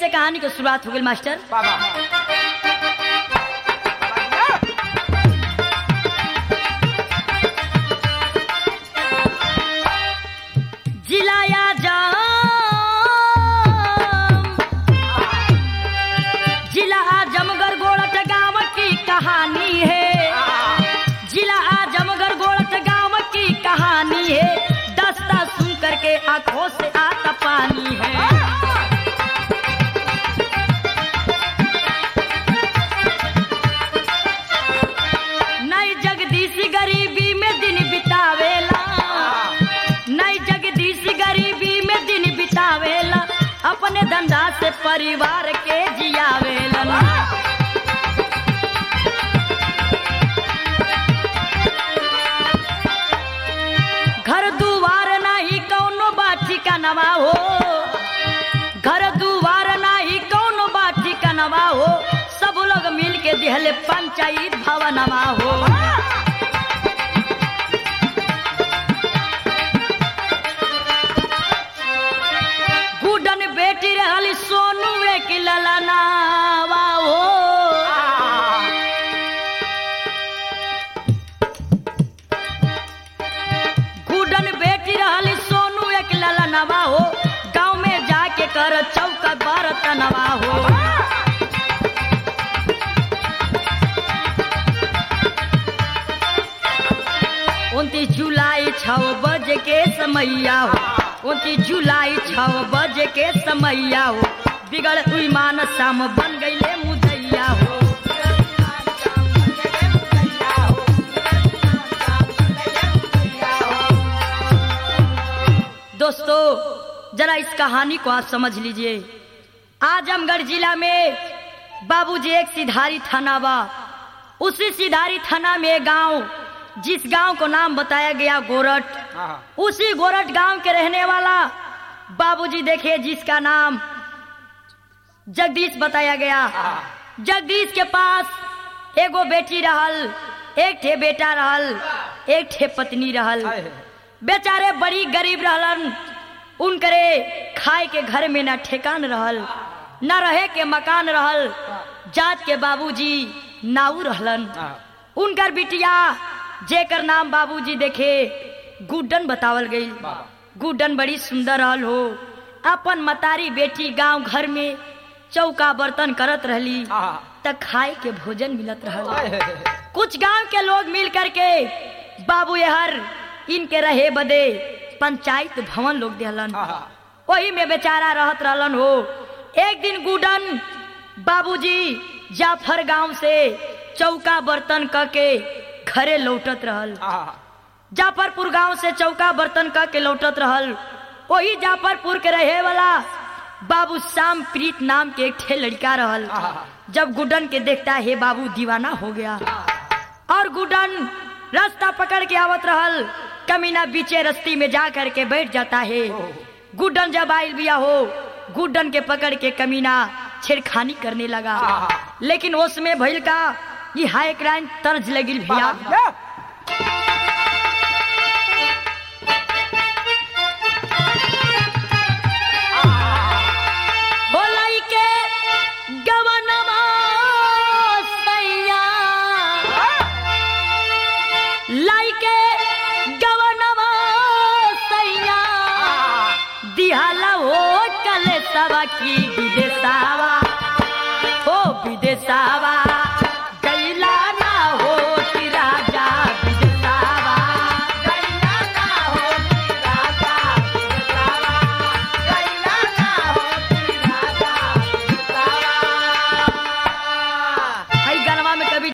से कहानी की शुरुआत हो गई मास्टर बाबा जिलाया जाम जिला आजमगढ़ गोड़त गांव की कहानी है जिला आजमगढ़ गोड़त गांव की कहानी है दस्ता सुन करके आंखों से आता पानी है नई जगदीश गरीबी में दिन बितावेला नई जगदीश गरीबी में दिन बितावेला अपने धंधा से परिवार के जियावेला घर दुआर नाही कौनो बाठी का नवा हो घर दुआर नाही कौनो बाठी का नवा हो सब लोग मिल के दिहले पंचायत भवनवा हो गुडन बेटी रहली सोनू एक ललनावा हो गुडन बेटी रहली सोनू एक ललनवा हो गाँव में जाके कर चौका बरतनवा हो उनतीस जुलाई छः बजे के समैया हो उनतीस जुलाई छः बजे के समैया हो बिगड़ ईमान शाम बन गईले मुदैया हो दोस्तों जरा इस कहानी को आप समझ लीजिए आजमगढ़ जिला में बाबूजी एक सिधारी थाना बा उसी सिधारी थाना में एक गांव जिस गांव को नाम बताया गया गोरट हाँ उसी गोरट गांव के रहने वाला बाबूजी देखे जिसका नाम जगदीश बताया गया जगदीश के पास एगो बेटी रहल एक ठे बेटा रहल एक ठे पत्नी रहल हाय। बेचारे बड़ी गरीब रहलन उनकरे खाए के घर में न ठेकान रहल न रहे के मकान रहल जात के बाबूजी नाऊ रहलन हाँ। उनकर बिटिया जेकर नाम बाबूजी देखे गुड्डन बतावल गई बाबा। गुड्डन बड़ी सुंदर रहल हो अपन मतारी बेटी गांव घर में चौका बर्तन करत रहली हाँ। त खाए के भोजन मिलत रहल हाय। कुछ गांव के लोग मिल करके बाबू हर इनके रहे बदे पंचायत भवन लोग देहलन हाँ। वही में बेचारा रहत रहलन हो एक दिन गुडन बाबूजी जाफर गांव से चौका बर्तन क के घरे लौटत रहल हाँ। जाफरपुर गांव से चौका बर्तन क के लौटत रहल वही जाफरपुर के रहे वाला बाबू श्याम प्रीत नाम के एक ठे लड़का रहल हाँ। जब गुडन के देखता है बाबू दीवाना हो गया और गुडन रास्ता पकड़ के आवत रहल कमीना बीचे रस्ती में जा करके बैठ जाता है गुडन जब आयल बिया हो गुडन के पकड़ के कमीना छेड़खानी करने लगा हाँ। लेकिन उसमें भइल का ये हाई क्राइम तर्ज लगिल भैया या। बोलाई के गवनमा सैया लाई के गवनमा सैया दिहाला हो कल सबा की